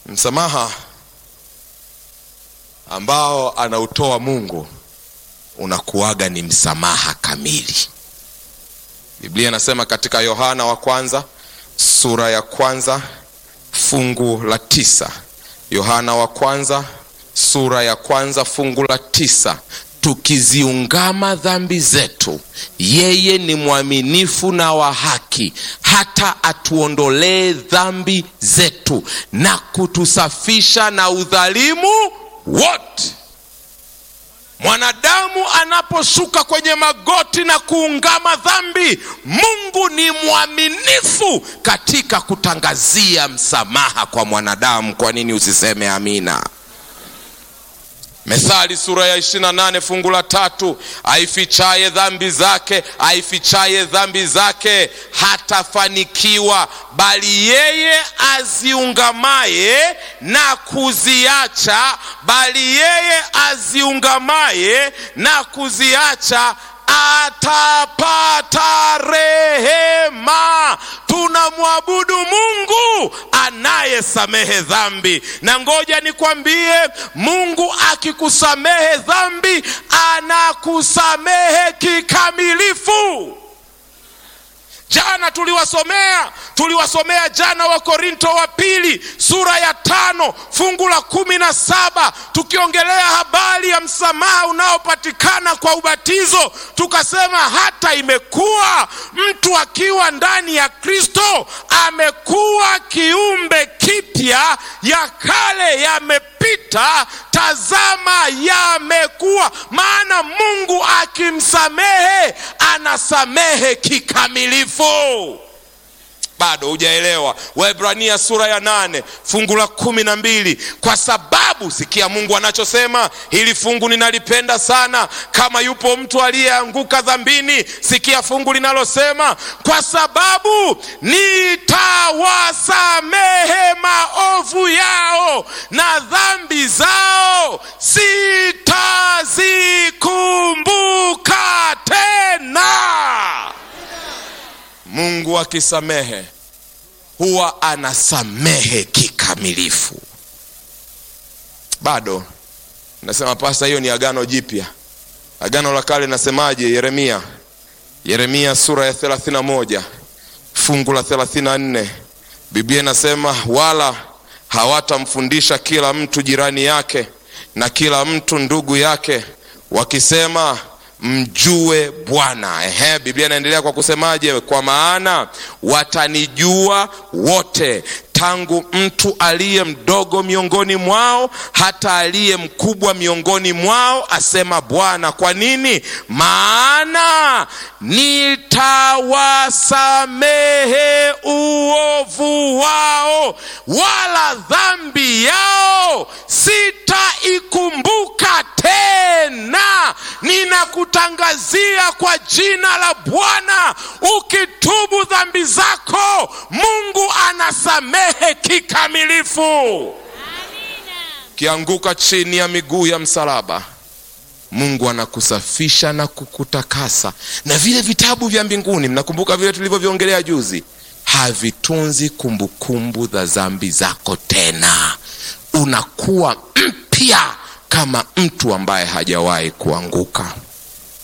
Msamaha ambao anautoa Mungu unakuwaga ni msamaha kamili. Biblia inasema katika Yohana wa kwanza sura ya kwanza fungu la tisa. Yohana wa kwanza sura ya kwanza fungu la tisa, tukiziungama dhambi zetu, yeye ni mwaminifu na wa haki, hata atuondolee dhambi zetu na kutusafisha na udhalimu wote. Mwanadamu anaposhuka kwenye magoti na kuungama dhambi, Mungu ni mwaminifu katika kutangazia msamaha kwa mwanadamu. Kwa nini usiseme amina? Methali sura ya 28 fungu la tatu, aifichaye dhambi zake aifichaye dhambi zake hatafanikiwa, bali yeye aziungamaye na kuziacha, bali yeye aziungamaye na kuziacha atapata rehema. Tunamwabudu Mungu anayesamehe dhambi, na ngoja nikwambie, Mungu akikusamehe dhambi anakusamehe kikamilifu. Jana tuliwasomea tuliwasomea jana wa Korinto wa pili sura ya tano fungu la kumi na saba tukiongelea habari ya msamaha unaopatikana kwa ubatizo, tukasema hata imekuwa mtu akiwa ndani ya Kristo amekuwa kiumbe kipya, ya kale yamepita, tazama yamekuwa. Maana Mungu akimsamehe anasamehe kikamilifu. Bado hujaelewa. Waebrania sura ya nane fungu la kumi na mbili kwa sababu, sikia Mungu anachosema. Hili fungu ninalipenda sana. Kama yupo mtu aliyeanguka dhambini, sikia fungu linalosema, kwa sababu nitawasamehe maovu yao na dhambi zao sitazikumbuka tena. Mungu akisamehe huwa anasamehe kikamilifu. Bado nasema pasa, hiyo ni agano jipya. Agano la kale nasemaje? Yeremia, Yeremia sura ya 31 fungu la 34, Biblia inasema wala hawatamfundisha kila mtu jirani yake na kila mtu ndugu yake, wakisema mjue Bwana. Ehe, Biblia inaendelea kwa kusemaje? Kwa maana watanijua wote, tangu mtu aliye mdogo miongoni mwao hata aliye mkubwa miongoni mwao, asema Bwana. Kwa nini? Maana nitawasamehe uovu wao, wala dhambi yao sitaikumbuka tena. Ninakutangazia kwa jina la Bwana, ukitubu dhambi zako, Mungu anasamehe kikamilifu. Ukianguka chini ya miguu ya msalaba, Mungu anakusafisha na kukutakasa. Na vile vitabu vya mbinguni, mnakumbuka vile tulivyoviongelea juzi, havitunzi kumbukumbu za dhambi zako tena. Unakuwa mpya kama mtu ambaye hajawahi kuanguka.